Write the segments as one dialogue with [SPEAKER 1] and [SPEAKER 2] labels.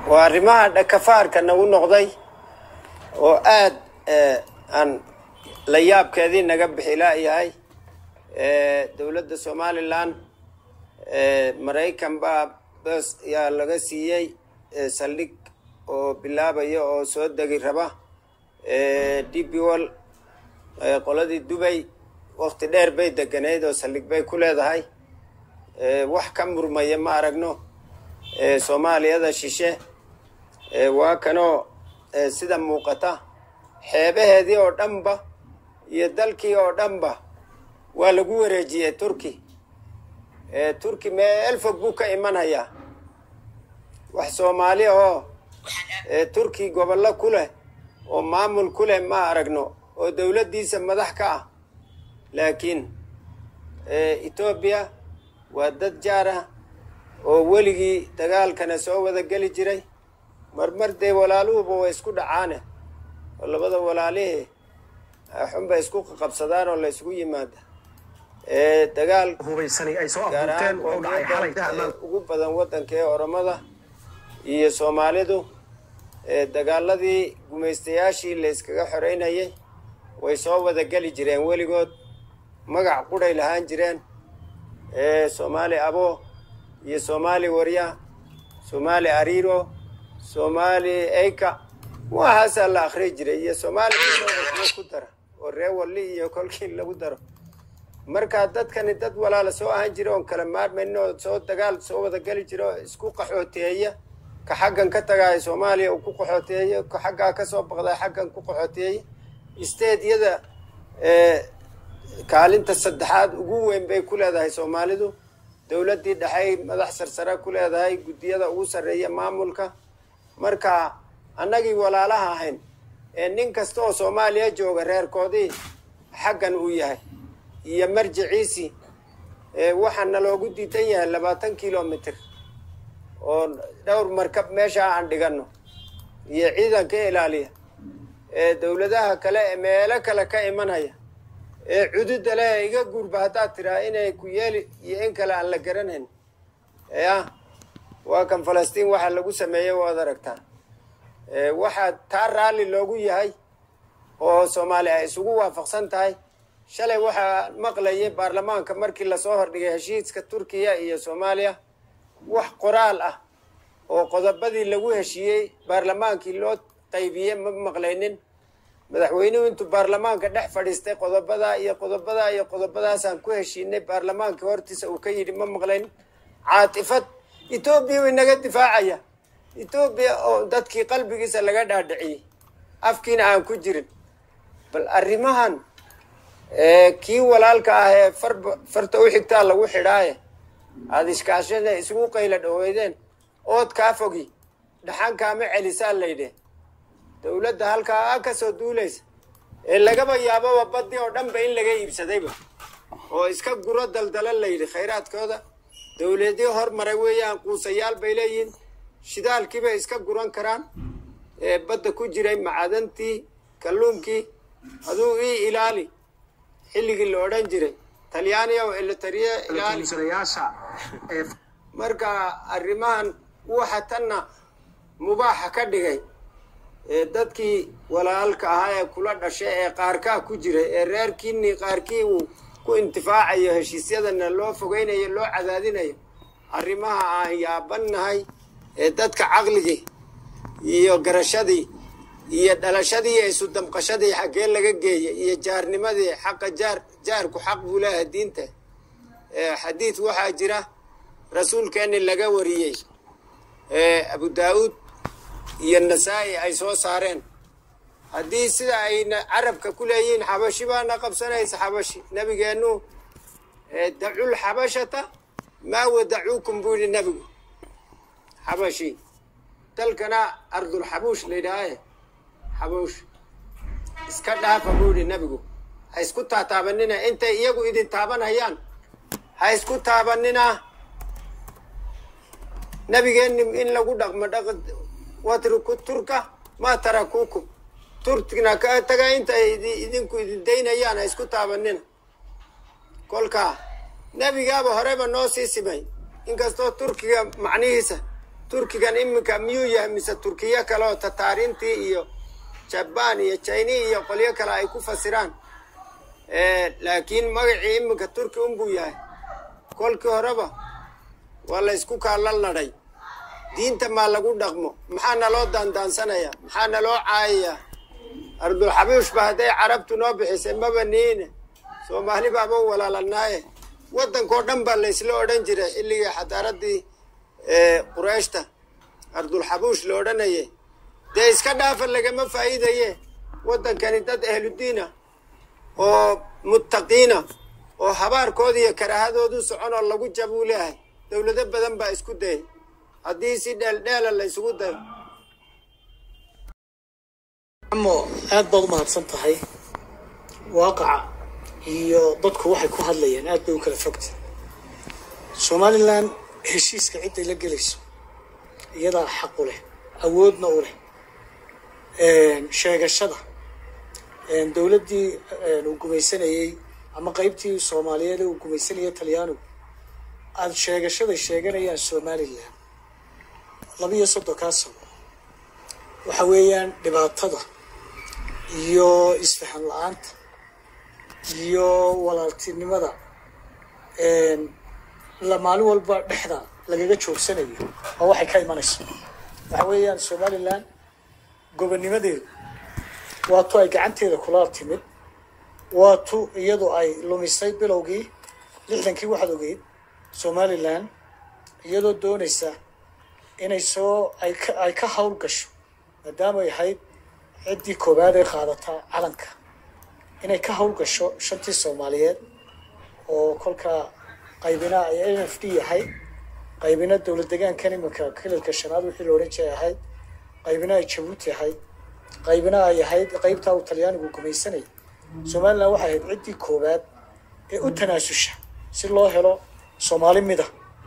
[SPEAKER 1] waa arrimaha dhakafaarka nagu noqday oo aad aan la yaabkeedii naga bixi laayahay dowladda somalilan maraykan baa bes yaa laga siiyey saldhig oo bilaabaya oo soo degi raba dbwol qoladii dubay wakti dheer bay deganeyd oo saldhig bay ku leedahay wax ka murmaya ma aragno soomaaliyada shishe waa kanoo sida muuqata xeebaheedii oo dhanba iyo dalkii oo dhanba waa lagu wareejiyey turki turki meel fog buu ka imanhayaa wax soomaali oo turki gobollo ku leh oo maamul ku leh ma aragno oo dowladdiisa madax ka ah laakiin etoobiya waa dad jaar ah oo weligii dagaalkana soo wada geli jiray marmar dee walaaluhuba way isku dhacaane oo labada walaalihii xunba isku qabsadaan oo la isugu yimaada dagaal gaar ahaan qoomiyadda ugu badan waddanka ee oromada iyo soomaalidu dagaaladii gumaystayaashii la iskaga xoreynayay way soo wada geli jireen weligood magac qudhay lahaan jireen soomaali abo iyo soomaali warya soomaali ariiro soomaali eyka waxaasaa la akri jiray iyo soomaali ku dara oo ree walli iyo kolkii lagu daro marka dadkani dad walaala soo ahaan jira oon kala maarmayn oo soo dagaal soo wada geli jira oo isku qaxooteeya ka xaggan ka tagaaya soomaaliya uu ku qaxooteeyo ka xaggaa kasoo baqdaa xaggan ku qaxooteeya isteedyada kaalinta saddexaad ugu weyn bay ku leedahay soomaalidu dowladdii dhexey madax sarsare ku leedahay guddiyada ugu sarreeya maamulka marka annagii walaalaha ahayn ee nin kasta oo soomaaliya jooga reerkoodii xaggan uu yahay iyo marjiciisii waxaana loogu diidan yahay labaatan kilomitr oo dhowr markab meesha aan dhiganno iyo ciidanka ilaaliya ee dowladaha kale ee meelo kale ka imanaya ee cududa leh iga guurba haddaad tiraa inay ku yeeli iyo in kale aan la garanayn ya waa kan falastiin waxa lagu sameeyey waad aragtaa waxaa taa raalli loogu yahay oo soomaali ay isugu waafaqsan tahay shalay waxaa maqlayay baarlamaanka markii lasoo hordhigay heshiiska turkiya iyo soomaaliya wax qoraal ah oo qodobadii lagu heshiiyey baarlamaankii loo qaybiyey ma maqlaynin madaxweynuhu intuu baarlamaanka dhex fadhiistay qodobadaa iyo qodobadaa iyo qodobadaasaan ku heshiinay baarlamaanka hortiisa uu ka yidhi ma maqlayn caatifad etoobiya way naga difaacaya etoobiya oo dadkii qalbigiisa laga dhaadhiciyey afkiina aan ku jirin bal arrimahan kii walaalka ah ee farba farta u xigtaa lagu xidhaaye aada iskaashada isugu qayla dhaweydeen ood kaa fogi dhaxankaama celisaa laydhe dowladda halkaa ka soo duulaysa ee lagaba yaababa baddi oo dhanba in laga iibsadayba oo iska guro daldala layidhi khayraadkooda dowladii hormaray weeyaan quusayaal bay leeyihiin shidaalkiibay iska guran karaan ee badda ku jiray macadantii kalluunkii aduu ii ilaali xilligii la odhan jiray talyaaniya oo elitariya ilaali marka arrimahan waxa tanna mubaaxa ka dhigay ee dadkii walaalka ahaa ee kula dhashay ee qaarkaa ku jiray ee reerkiinii qaarkii uu ku intifaacayo heshiisyadana loo fogeynayo loo cadaadinayo arrimaha aan yaabannahay ee dadka caqligii iyo garashadii iyo dhalashadii iyo isu damqashadii xaggee laga geeyay iyo jaarnimadii xaqa jaar jaarku xaq buu leeyahay diinta xadiid waxaa jira rasuulkeenni laga wariyey abu daa'uud iyo nasaa-i ay soo saareen haddii sida ayna carabka ku leeyihiin xabashi baana qabsanaysa xabashi nabigeennu dacul xabashata maa wadacuukum buu yidhi nebigu xabashi dalkana ardul xabuush la yidhaahaye xabuush iska dhaafa buu yidhi nebigu ha isku taataabanina intay iyagu idin taabanhayaan ha isku taabanina nabigeenni in lagu dhaqmo dhaq watruku turka maa tarakuukum turkina ka taga intay idinku idin daynayaan ha isku taabanina kolkaa nebigaaba horeba noo sii simay inkastoo turkiga macnihiisa turkigan iminka miyuu yahay mise turkiyo kale oo tataarintii iyo jabaan iyo china iyo qolyo kale ay ku fasiraan laakiin magacii iminka turki unbuu yahay kolkii horeba waa la ysku kaala ladhay diinta maa lagu dhaqmo maxaa naloo daandaansanayaa maxaa naloo caayayaa ardulxabiishba hadday carabtu noo bixisay maba niine soomaali baaba u walaalanaaye waddankao dhan baa laysla odhan jiray xilligii xadaaradii qurayshta ardulxabuush la odhanaye dee iska dhaafa lagama faa'iidaye waddankani dad ahludiina oo muttaqiina oo habaarkooda iyo karaahadoodu socon oo lagu jabuu leehay dowlado badan baa isku dayay haddii si dheeldheela la ysugu dayo
[SPEAKER 2] amo aad baad u mahadsan tahay waaqaca iyo dadku waxay ku hadlayaan aad bay u kala fogta somalilan heshiiska cidday la gelayso iyadaa xaq u leh awoodna u leh sheegashada dowladdii uu gumaysanayey ama qeybtii soomaaliyeed ee uu gumaysanayay talyaanigu aada sheegashaday sheeganayaan somalilan labiiyo soddonkaa sano waxa weeyaan dhibaatada iyo isfahan la-aanta iyo walaaltinimada la maalin walba dhexda lagaga joogsanayo oo waxay ka imanayso waxa weeyaan somalilan gobonnimadeedu waa tu ay gacanteeda kula timid waa tu iyadu ay lumisay bilowgii lixdankii waxaad ogeyd somalilan iyadoo doonaysa inay soo ay ka ay ka hawl gasho maadaama ay ahayd ciddii koowaad ee qaadataa calanka inay ka hawl gasho shantii soomaaliyeed oo kolkaa qaybina ay n f d yahay qaybina dowlad degaankan iminka kililka shanaad wixii la odhan jiray ahayd qaybina ay jabuuti ahayd qaybina ay ahayd qaybtaa uu talyaanigu gumaysanayay somalilan waxay ahayd ciddii koowaad ee u tanaasusha si loo helo soomaali mida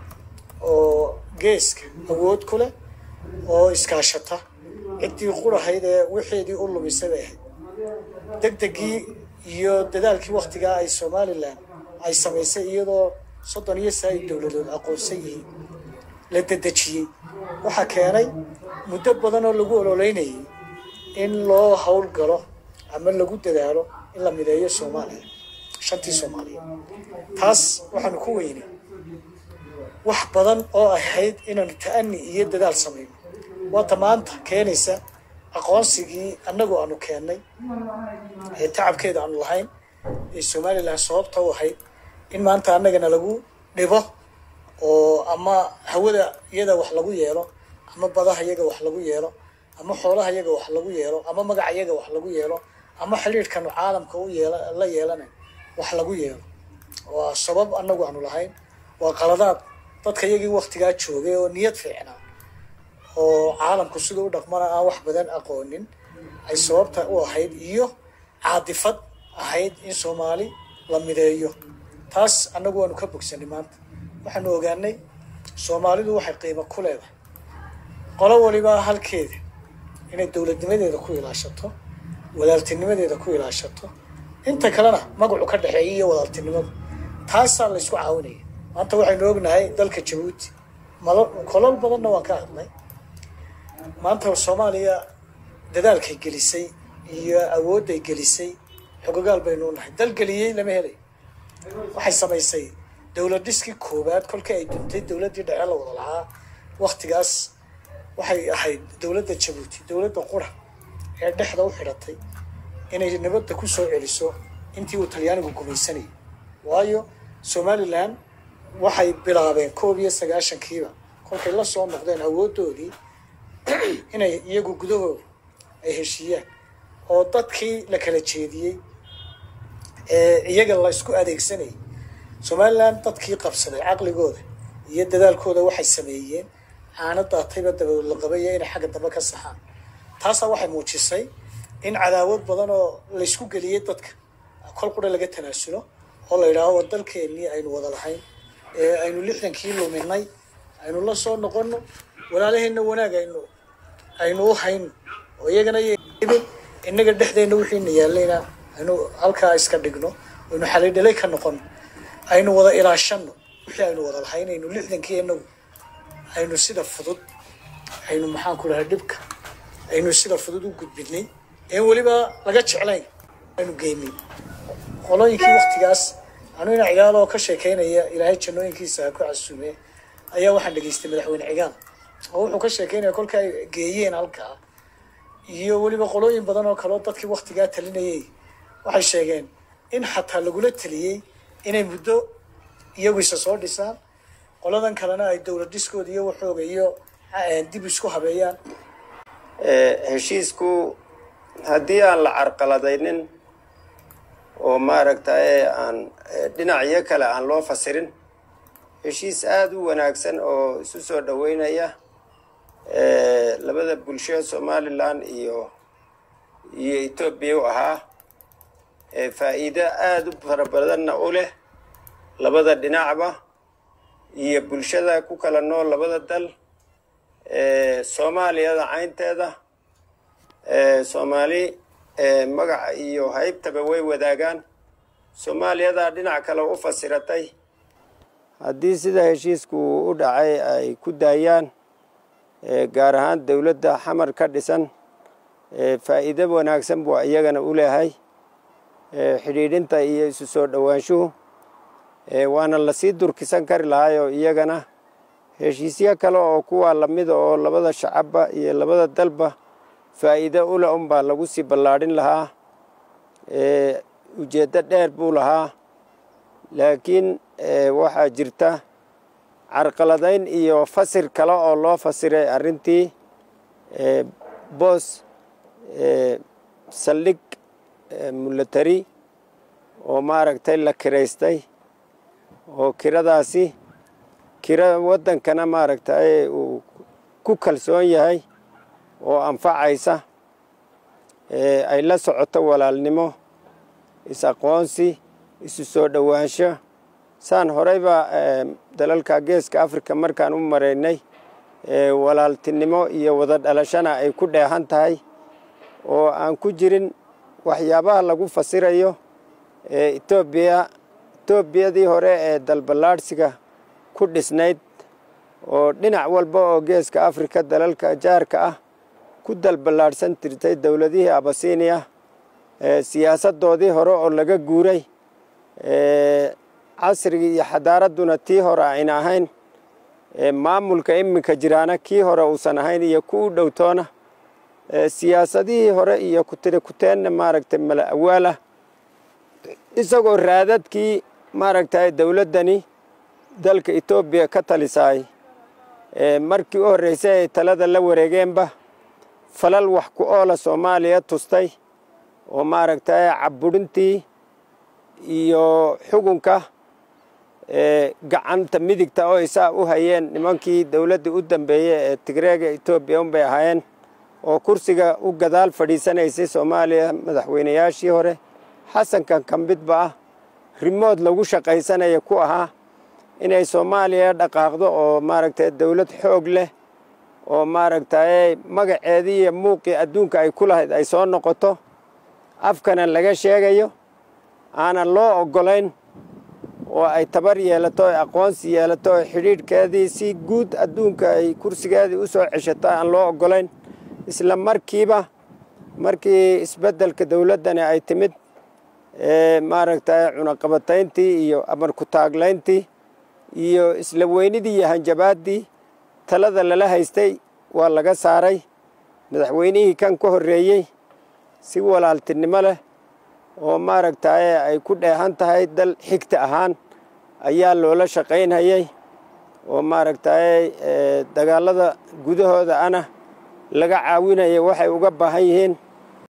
[SPEAKER 2] oo geeska awood ku leh oo iskaashata ciddii qurahayd ee wixeedii u lumisay bay ahayd degdegii iyo dadaalkii waktigaa ay somalilan ay samaysay iyadoo soddon iyo saa-id dowladood aqoonsan yihiin la dedejiyey waxaa keenay muddo badan oo lagu ololeynayay in loo hawl galo ama lagu dadaalo in la mideeyo soomaaliya shantii soomaaliyeed taas waxaanu ku weynay wax badan oo ahayd inaanu ta'ani iyo dadaal samayno waata maanta keenaysa aqoonsigii annagu aanu keennay ee tacabkeeda aanu lahayn ee somalilan sababta u ahayd in maanta annagana lagu dhibo oo ama hawada iyada wax lagu yeelo ama badaha iyaga wax lagu yeelo ama xoolaha iyaga wax lagu yeelo ama magaca iyaga wax lagu yeelo ama xidhiidhkanu caalamka u yeela la yeelana wax lagu yeelo waa sabab annagu aanu lahayn waa qaladaad dadka iyagii waktigaa joogay oo niyad fiicnaa oo caalamku siduu u dhaqmana aan wax badan aqoonin ay sababta u ahayd iyo caadifad ahayd in soomaali la mideeyo taas annagu waanu ka bogsanay maanta waxaanu ogaanay soomaalidu waxay qiimo ku leedahay qolo waliba halkeeda inay dowladnimadeeda ku ilaashato walaaltinimadeeda ku ilaashato inta kalena magacu ka dhexeeya iyo walaaltinimadu taasaa la ysku caawinaya maanta waxaynu ognahay dalka jabuuti malo kolol badanna waan ka hadlay maanta soomaaliya dadaalkay gelisay iyo awoodday gelisay xogogaal baynu nahay dal geliyey lama helay waxay samaysay dowlad dhiskii koowaad kolkii ay duntay dowladdii dhece la wada lahaa waktigaas waxay ahayd dowladda jabuuti dowladda qura ee dhexda u xidhatay inay nabadda ku soo celiso intii uu talyaanigu gumaysanayay waayo somalilan waxay bilaabeen koob iyo sagaashankiiba kolkay la soo noqdeen awooddoodii inay iyagu gudahooda ay heshiiyaan oo dadkii la kala jeediyey ee iyaga la isku adeegsanayay somalilan dadkii qabsaday caqligooda iyo dadaalkooda waxay sameeyeen caana daatayba dabadood la qabaya inay xagga dambe ka saxaan taasaa waxay muujisay in cadaawad badan oo laysku geliyey dadka kol qura laga tanaasulo oo la yidhaaho war dalkeennii aynu wada lahayn ee aynu lixdankii luminay aynu la soo noqono walaalaheenna wanaag aynu aynu u hayno oo iyagana ibin innaga dhexdeenna wixiina yaallayna aynu halkaa iska dhigno aynu xalidhalay ka noqono aynu wada ilaashano wixii aynu wada lahayn aynu lixdankii inagu aynu sida fudud aynu maxaan ku dhahay dhibka aynu sida fudud u gudbinay een weliba laga jeclayn aynu geynay qolooyinkii waktigaas anu ina cigaal oo ka sheekeynaya ilaahay jannooyinkiisa ha ku casuume ayaa waxaan dhegaystay madaxweyne cigaal oo wuxuu ka sheekeynaya kolka ay geeyeen halkaa iyo weliba qolooyin badan oo kaleo dadkii waktigaa talinayay waxay sheegeen in xataa lagula taliyey inay muddo iyagu isa soo dhisaan qoladan kalena ay dowlad dhiskooda iyo waxooga iyo dib isku habeeyaan
[SPEAKER 1] heshiisku haddii aan la carqaladaynin oo maaragtay aan dhinacyo kale aan loo fasirin heshiis aada u wanaagsan oo isu soo dhoweynaya labada bulsho somalilan iyo iyo etoobiya u ahaa faa'iido aada u fara badanna u leh labada dhinacba iyo bulshada ku kala nool labada dal soomaaliyada caynteeda soomaali magaca iyo haybtaba way wadaagaan soomaaliyadaa dhinac kale u fasiratay haddii sida heshiisku u dhacay ay ku daayaan gaar ahaan dowladda xamar ka dhisan faa'iido wanaagsan buu iyagana u leehay xidhiidhinta iyo isu soo dhowaanshuhu waana lasii durkisan kari lahaayoo iyagana heshiisyo kale oo kuwaa lamida oo labada shacabba iyo labada dalba faa'iido ule unbaa lagu sii ballaadhin lahaa ujeeddo dheer buu lahaa laakiin waxaa jirta carqaladayn iyo fasir kale oo loo fasiray arrintii boos saldhig mulatari oo maaragtay la kiraystay oo kiradaasi kira waddankana maaragtay uu ku kalsoon yahay oo anfacaysa ay la socoto walaalnimo is-aqoonsi isu soo dhowaansho saan horeyba dalalka geeska africa markaan u maraynay walaaltinimo iyo wada dhalashana ay ku dheehan tahay oo aan ku jirin waxyaabaha lagu fasirayo etoobiya etoobiyadii hore ee dalballaadhsiga ku dhisnayd oo dhinac walba oo geeska africa dalalka jaarka ah ku dalballaadhsan jirtay dowladihii abasiiniya siyaasaddoodii hore oo laga guuray casrigii iyo xadaaradduna tii hore ayna ahayn maamulka iminka jiraana kii hore uusan ahayn iyo ku u dhowtoona siyaasadihii hore iyo kutiri kuteenna maaragtay mala awaalah isagoo raadadkii maaragtay dowladdani dalka etoobiya ka talisaay markii u horreysay ay talada la wareegeenba falal wax ku oola soomaaliya tustay oo maaragtay cabburintii iyo xugunka gacanta midigta oo isaa u hayeen nimankii dowladdii u dambeeyey ee tigreega etoobiya unbay ahaayeen oo kursiga u gadaal fadhiisanaysay soomaaliya madaxweynayaashii hore xasankan kambidba ah rimood lagu shaqaysanaya ku ahaa inay soomaaliya dhaqaaqdo oo maaragtay dowlad xoog leh oo maaragtay magaceedii iyo muuqii adduunka ay ku lahayd ay soo noqoto afkana laga sheegayo aanan loo oggolayn oo ay tabar yeelato oy aqoonsi yeelato oo xidhiidhkeedii si guud adduunka ay kursigeedii u soo ceshato aan loo oggolayn isla markiiba markii isbeddelka dowladdani ay timid maaragtay cunaqabatayntii iyo amar ku-taaglayntii iyo isla weynidii iyo hanjabaaddii talada lala haystay waa laga saaray madaxweynihii kan ka horreeyey si walaaltinimo leh oo maaragtay ay ku dheehan tahay dal xigta ahaan ayaa loola shaqaynhayay oo maaragtay dagaallada gudahooda ana laga caawinaya waxay uga baahan yihiin